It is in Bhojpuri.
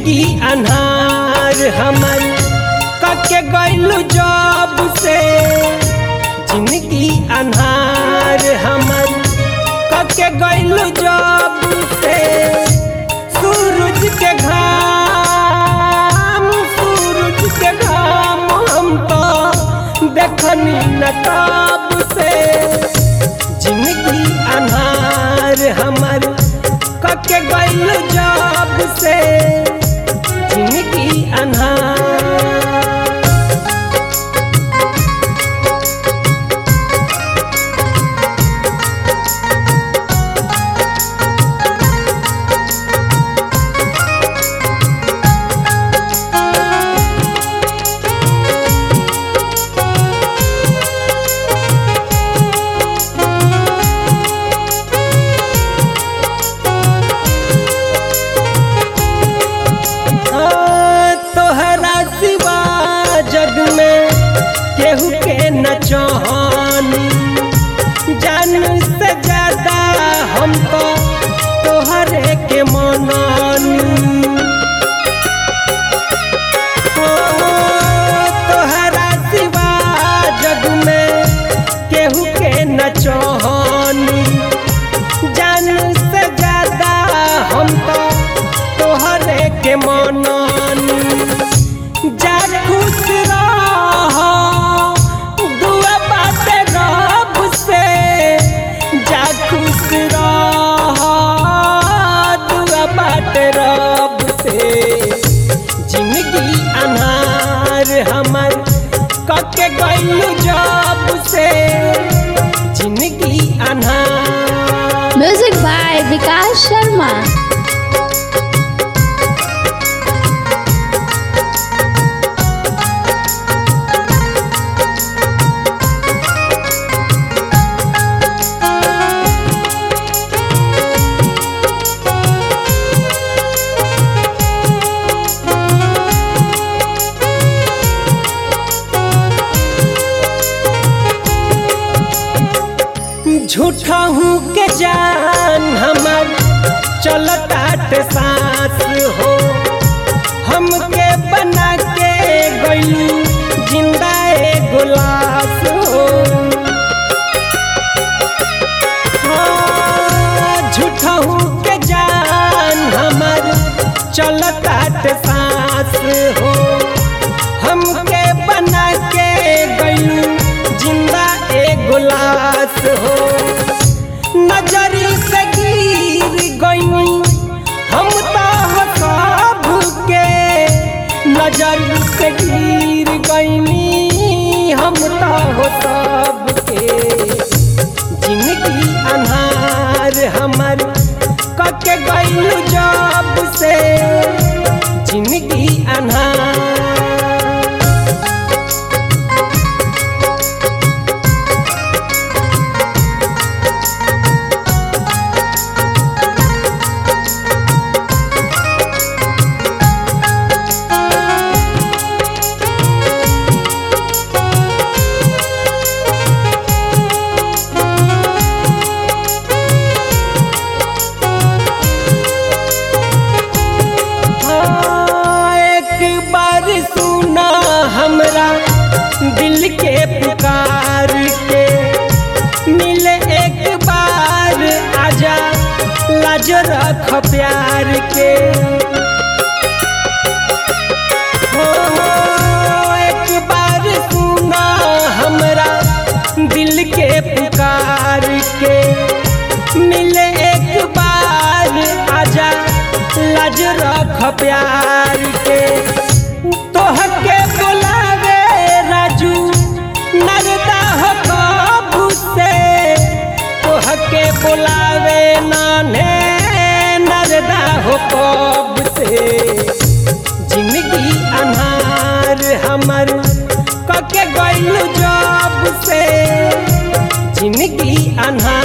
जिंदगी अनहार हमर कके गइलू जब से जिंदगी अनहार हमर कके गइलू जब से सूरज के घाम सूरज के घाम हम तो देखनी न तब से जिंदगी अनहार हमर कके गइल जब से जिंदगी अनहार हाँ, तोहरा सिवा जग में केहू के न चाहनी जान से ज्यादा हम तो तोहरे के मनानी हाँ, तोहरा सिवा जग में केहू के न चाहनी जान से ज्यादा हम तो तोहरे के मनानी जा खुश रह दुआ बाटे रब से जा खुश रह दुआ बाटे रब से जिंदगी अनहार हमर कके गइलू जब से जिंदगी अनहार म्यूजिक बाय विकास शर्मा झूठा हूँ के जान हमर चलताट सांस हो हमके बना के गइलू जिंदा एगो लाश हो हाँ, झूठा हूँ के जान हमर चलताट सांस हो हमके बना के गइलू जिंदा एगो लाश हो नजरी से गिर गइनी हम तो सब के नजर से गिर गइनी हम तो सब के जिंदगी अनहार हमर कके गइलू जब से जिंदगी अनहार हाँ, एक बार सुना हमरा दिल के पुकार के मिले एक बार आजा लाज रख प्यार के हो, एक बार सुना हमरा दिल के पुकार के मिले एक बार आजा लाज रख प्यार के तोहके बुलावे राजू नरदा हो कबू से तोहके बुलावे नाने नरदा हो कब से जिंदगी अनहार हमर कके गइलू जब से जिंदगी अनहार